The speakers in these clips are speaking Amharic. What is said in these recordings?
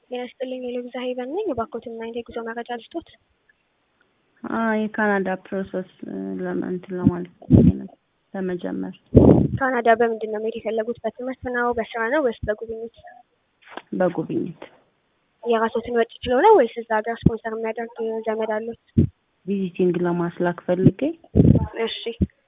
ጤና ይስጥልኝ የሎቤዛ ሄቨን ነኝ። እባክዎትን ምን አይነት የጉዞ መረጃ ልስጦት? የካናዳ ፕሮሰስ ለእንትን ለማለት ፈልጌ ነበር ለመጀመር። ካናዳ በምንድን ነው መሄድ የፈለጉት? በትምህርት ነው፣ በስራ ነው ወይስ በጉብኝት? በጉብኝት የራስዎትን ወጪ ችለው ነው ወይስ እዛ ሀገር ስፖንሰር የሚያደርግ ዘመድ አሉት? ቪዚቲንግ ለማስላክ ፈልጌ እሺ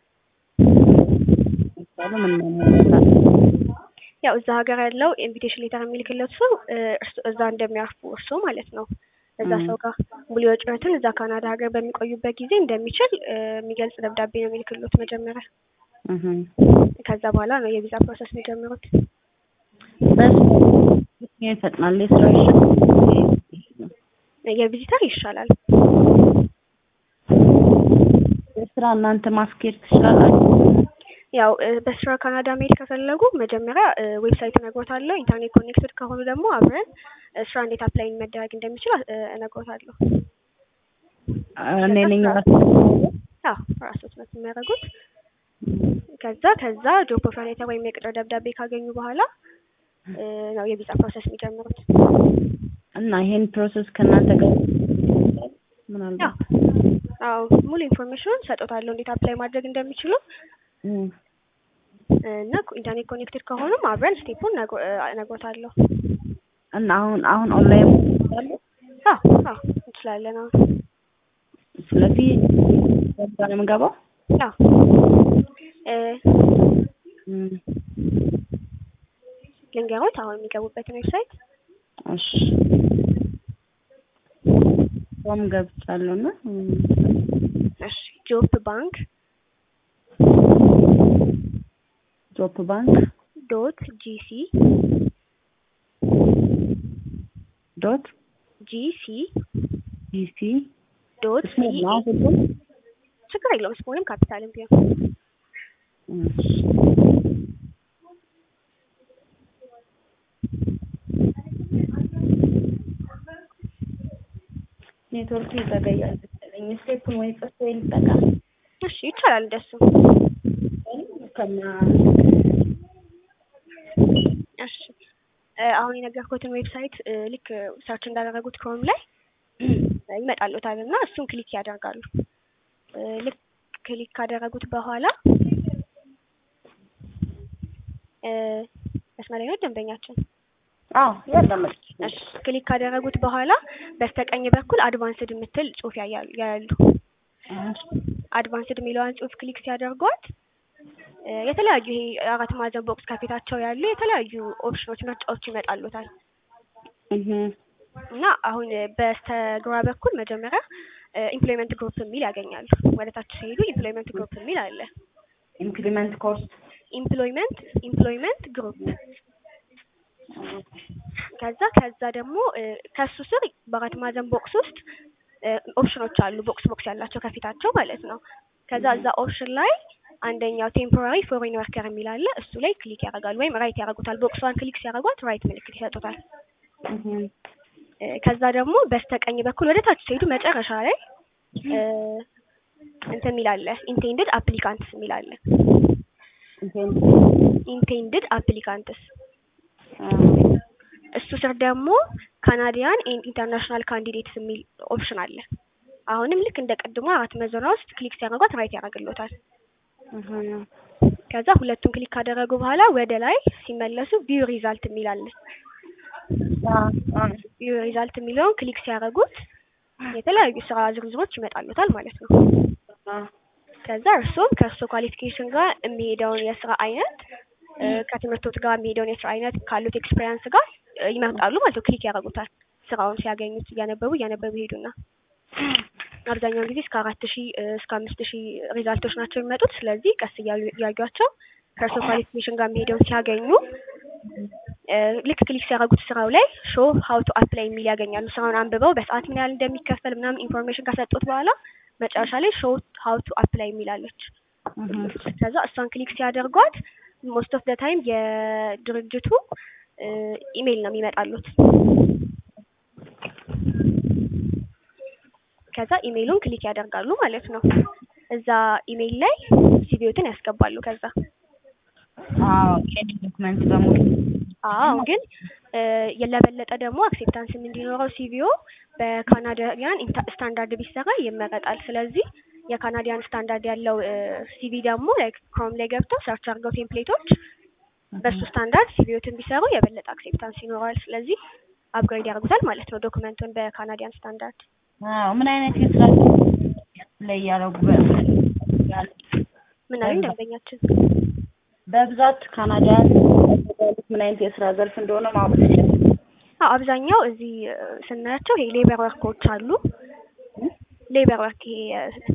ምሳሌ ምን ምን ያው እዛ ሀገር ያለው ኢንቪቴሽን ሌተር የሚልክለት ሰው እርስ- እዛ እንደሚያርፉ እርሶ ማለት ነው። እዛ ም። ሰው ጋር ሙሉ ወጪዎትን እዛ ካናዳ ሀገር በሚቆዩበት ጊዜ እንደሚችል እ፣ የሚገልጽ ደብዳቤ ነው የሚልክሎት መጀመሪያ። እህ ከዛ በኋላ ነው የቪዛ ፕሮሰስ የሚጀምሩት። በስ ይፈጥናል የስራ ይሻላል የቪዚተር ይሻላል። የስራ እናንተ ማስኬድ ትችላላችሁ ያው እ፣ በስራ ካናዳ መሄድ ከፈለጉ መጀመሪያ እ፣ ዌብሳይት እነግሮታለሁ። ኢንተርኔት ኮኔክትድ ከሆኑ ደግሞ አብረን እ፣ ስራ እንዴት አፕላይ መደረግ እንደሚችል እ፣ እነግሮታለሁ። እኔ ነኝ ራሴ አዎ ራሶት ነው የሚያደርጉት። ከዛ ከዛ ጆብ ኦፈር ሌተር ወይም የቅጥር ደብዳቤ ካገኙ በኋላ እ፣ ነው የቪዛ ፕሮሰስ የሚጀምሩት። እና ይሄን ፕሮሰስ ከእናንተ ጋር ያው ምናልባት አዎ ሙሉ ኢንፎርሜሽኑን ሰጦታለሁ እንዴት አፕላይ ማድረግ እንደሚችሉ እም፣ እና ኢንተርኔት ኮኔክትድ ከሆኑም አብረን ስቴፑን ነግሮ- እ፣ እነግሮታለሁ። እና አሁን አሁን ኦንላይን ይችላሉ አዎ አዎ እንችላለን። አዎ ስለዚህ በዛ ነው የምገባው አዎ እ፣ እም፣ ልንገሮት አሁን የሚገቡበትን ዌብሳይት እሺ ፎም ገብቻለሁ እና እም፣ እሺ ጆብ ባንክ ጆፕ ባንክ ዶት ጂሲ ዶት ጂሲ ጂሲ ዶት ስሞል ሲኤ ነው ሁሉም ችግር የለውም ስሞልም ካፒታልም ቢሆን እሺ ኔትወርክ ይዘገያል መሰለኝ ስቴፑን ወይ ጽፌ ልጠቀም እሺ ይቻላል እንደሱ ከማ እሺ እ፣ አሁን የነገርኩትን ዌብሳይት እ፣ ልክ ሰርች እንዳደረጉት ክሮም ላይ ይመጣሉታል እና እሱን ክሊክ ያደርጋሉ። እ፣ ልክ ክሊክ ካደረጉት በኋላ እ፣ መስመር ላይ ነው ደንበኛችን። አዎ ያዳመጥ እሺ ክሊክ ካደረጉት በኋላ በስተቀኝ በኩል አድቫንስድ የምትል ጽሑፍ ያያሉ ያያሉ። አድቫንስድ የሚለዋን ጽሑፍ ክሊክ ሲያደርጓት እ፣ የተለያዩ ይሄ አራት ማዕዘን ቦክስ ከፊታቸው ያሉ የተለያዩ ኦፕሽኖች ምርጫዎች ይመጣሉታል እህ እና አሁን በስተግራ በኩል መጀመሪያ ኢምፕሎይመንት ግሩፕ የሚል ያገኛሉ። ወደ ታች ሲሄዱ ኢምፕሎይመንት ግሩፕ የሚል አለ። ኢንክሪመንት ኮርስ ኢምፕሎይመንት ኢምፕሎይመንት ግሩፕ ከዛ ከዛ ደግሞ እ፣ ከሱ ስር በአራት ማዕዘን ቦክስ ውስጥ እ፣ ኦፕሽኖች አሉ። ቦክስ ቦክስ ያላቸው ከፊታቸው ማለት ነው። ከዛ እዛ ኦፕሽን ላይ አንደኛው ቴምፖራሪ ፎሬን ወርከር የሚል አለ። እሱ ላይ ክሊክ ያደርጋሉ ወይም ራይት ያደርጉታል። ቦክሷን ክሊክ ሲያደርጓት ራይት ምልክት ይሰጡታል። እህ እ፣ ከዛ ደግሞ በስተቀኝ በኩል ወደ ታች ሲሄዱ መጨረሻ ላይ እ፣ እንትን የሚል አለ ኢንቴንድድ አፕሊካንትስ የሚል አለ። ኢንቴንድድ አፕሊካንትስ እሱ ስር ደግሞ ካናዲያን ኤንድ ኢንተርናሽናል ካንዲዴትስ የሚል ኦፕሽን አለ። አሁንም ልክ እንደ ቅድሞ አራት መዘኗ ውስጥ ክሊክ ሲያደርጓት ራይት ያደርግሎታል። እህ ከዛ ሁለቱን ክሊክ ካደረጉ በኋላ ወደ ላይ ሲመለሱ ቪው ሪዛልት የሚል አለ። ቪው ሪዛልት የሚለውን ክሊክ ሲያደርጉት የተለያዩ ስራ ዝርዝሮች ይመጣሉታል ማለት ነው። ከዛ እርሱም ከእርሶ ኳሊፊኬሽን ጋር የሚሄደውን የስራ አይነት እ፣ ከትምህርቶት ጋር የሚሄደውን የስራ አይነት ካሉት ኤክስፔሪንስ ጋር እ፣ ይመርጣሉ ማለት ነው። ክሊክ ያደርጉታል። ስራውን ሲያገኙት እያነበቡ እያነበቡ ይሄዱና አብዛኛውን ጊዜ እስከ አራት ሺህ እ፣ እስከ አምስት ሺህ ሪዛልቶች ናቸው የሚመጡት። ስለዚህ ቀስ እያሉ እያዩቸው ከእርሶ ኳሊፊኬሽን ጋር የሚሄደውን ሲያገኙ እ፣ ልክ ክሊክ ሲያደርጉት ስራው ላይ ሾ ሀው ቱ አፕላይ የሚል ያገኛሉ። ስራውን አንብበው በሰዓት ምን ያህል እንደሚከፈል ምናምን ኢንፎርሜሽን ከሰጡት በኋላ መጨረሻ ላይ ሾ ሀው ቱ አፕላይ የሚላለች ከዛ እሷን ክሊክ ሲያደርጓት ሞስት ኦፍ ደ ታይም የድርጅቱ እ፣ ኢሜይል ነው የሚመጣሉት። ከዛ ኢሜይሉን ክሊክ ያደርጋሉ ማለት ነው። እዛ ኢሜይል ላይ ሲቪዎትን ያስገባሉ። ከዛ አዎ የኔ ዶክመንት በሙሉ አዎ ግን እ ለበለጠ ደግሞ አክሴፕታንስም እንዲኖረው ሲቪኦ በካናዳውያን ኢንታ- ስታንዳርድ ቢሰራ ይመረጣል። ስለዚህ የካናዲያን ስታንዳርድ ያለው ሲቪ ደግሞ ላይክ ክሮም ላይ ገብተው ሰርች አድርገው ቴምፕሌቶች በሱ ስታንዳርድ ሲቪዎትን ቢሰሩ የበለጠ አክሴፕታንስ ይኖረዋል። ስለዚህ አፕግሬድ ያደርጉታል ማለት ነው ዶክመንቱን በካናዲያን ስታንዳርድ። አዎ ምን አይነት የስራ ላይ ያደረጉ ምን አለኝ ደንበኛችን? በብዛት ካናዳ ያሉት ምን አይነት የስራ ዘርፍ እንደሆነ ማወቅ ትችላለህ? አዎ አብዛኛው እዚህ እ ስናያቸው ይሄ ሌበር ወርኮች አሉ። ሌበር ወርክ ይሄ